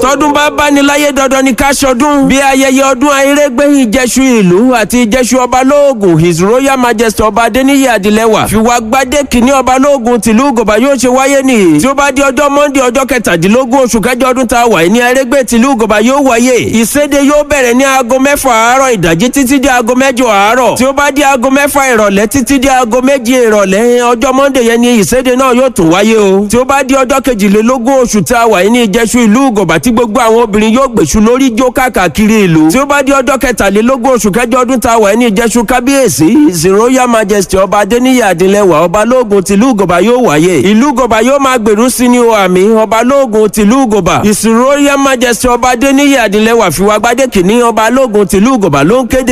tọdún bá báni láyé dandan ní ká ṣọdún bí ayẹyẹ ọdún ayérégbé ìjẹsù ìlú àti ìjẹsù ọba lóògùn his royal majesty ọba adéníyì adìlẹ́wà fìwà gbadé kìíní ọba lóògùn tìlú gòbá yóò ṣe wáyé nìyí tí ó bá di ọjọ́ monday ọjọ́ kẹtàdínlógún oṣù kẹjọ ọdún tá a wà ní ayérégbé tìlú gòbá yóò wáyé ìséde yóò bẹ̀rẹ̀ ní aago mẹ́fà àárọ̀ ìdájí títí di aago mẹ́jọ àárọ̀ tí ó bá di aago mẹ́fà ìrọ̀lẹ́ títí di aago méje ìrọ̀lẹ́ ọjọ́ monday yẹn ni ìséde náà yóò tún wáyé o tí ó bá di ọjọ́ kejìlélógún oṣù tá a wà ní ìjẹsù ìlú gòbá tí gbogbo àwọn obìnrin yóò gbèsù lórí jó káàkiri ìlú tí ó bá di ọjọ́ kẹtàlélógún oṣù kẹjọ ọdún tá a wà ní ìjẹsù kábíyèsí his royal majesty ọba adéníyì adìlẹ́wà ọba lóògùn tìlú gòbá yóò wáyé ìlú gòbá yóò máa gbèrú sí ní o àmì ọba lóògùn tìlú gòbá his royal majesty ọba adéníyì adìlẹ́wà fìwà gbadé kìíní ọba lóògùn tìlú gòbá ló ń kéde